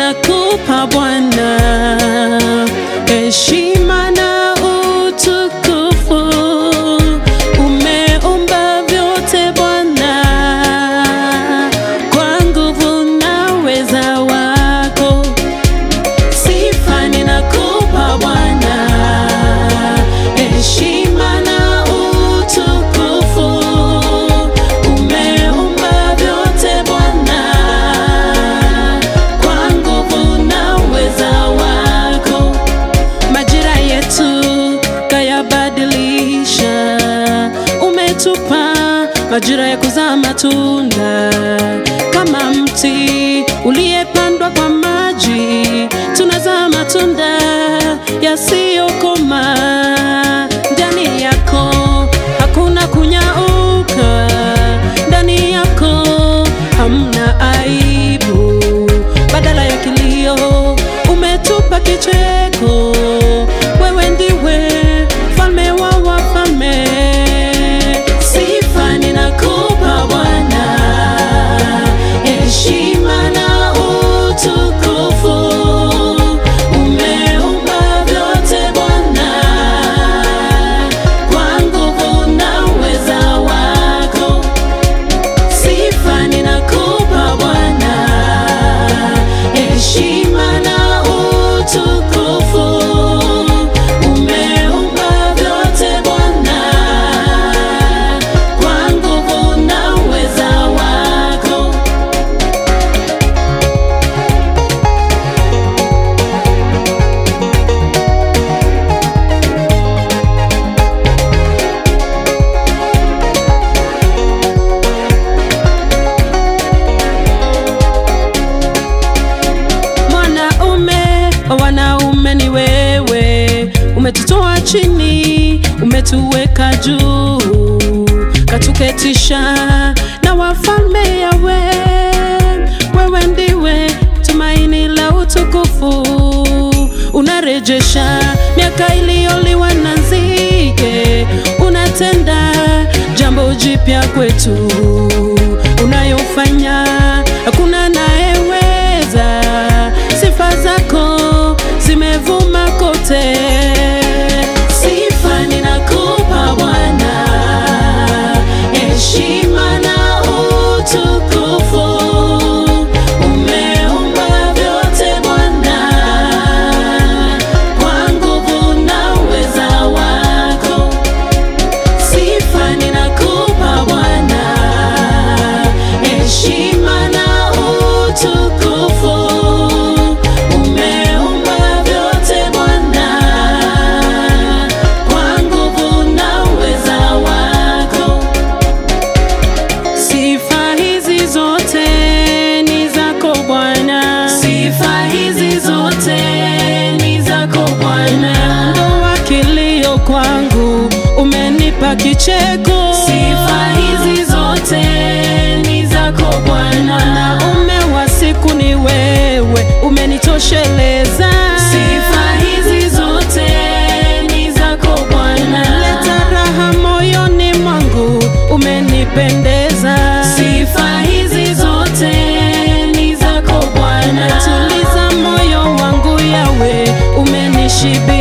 ninakupa Bwana, heshima na utukufu. Umeumba vyote Bwana, kwa nguvu na uweza wako. Sifa ninakupa Bwana, heshima na utukufu. Umeumba vyote Bwana, kwa nguvu na uweza wako. Majira yetu kayabadilisha, umetupa majira ya kuzaa matunda kama mti uliyepandwa kwa maji, tunazaa matunda yasiyokoma. Ndani yako hakuna kunyauka, ndani yako hamna aibu, badala ya kilio umetupa kicheko. Wewe ndiwe mfalme wa wafalme, sifa ninakupa Bwana, heshima na utukufu. Umeumba vyote Bwana, kwa nguvu na uweza wako. Sifa ninakupa Bwana, heshima na utukufu. Umeumba vyote Bwana, kwa nguvu na uweza wako. Mwanaume wa wanaume ni wewe, umetutoa chini, umetuweka juu, katuketisha na wafalme yawe. Wewe ndiwe tumaini la utukufu, unarejesha miaka iliyoliwa na nzige, unatenda jambo jipya kwetu, unayofanya hakuna anayeweza. Sifa zako zimevuma kote. Sifa ninakupa Bwana, heshima na utukufu. Umeumba vyote Bwana, kwa nguvu na uweza wako. Sifa ninakupa Bwana, heshima na utukufu. Umeumba vyote Bwana, kwa nguvu na uweza wako. Sifa hizi zote ni zako Bwana, sifa hizi zote ni zako Bwana. Ondoa kilio kwangu, umenipa kicheko. Sifa hizi zote ni zako Bwana. Mwanaume wa siku ni wewe, umenitosheleza. Sifa hizi zote ni zako Bwana. Leta raha moyoni mwangu, umenipendeza. Sifa hizi zote ni zako Bwana. Tuliza moyo wangu yawe, umenishibisha.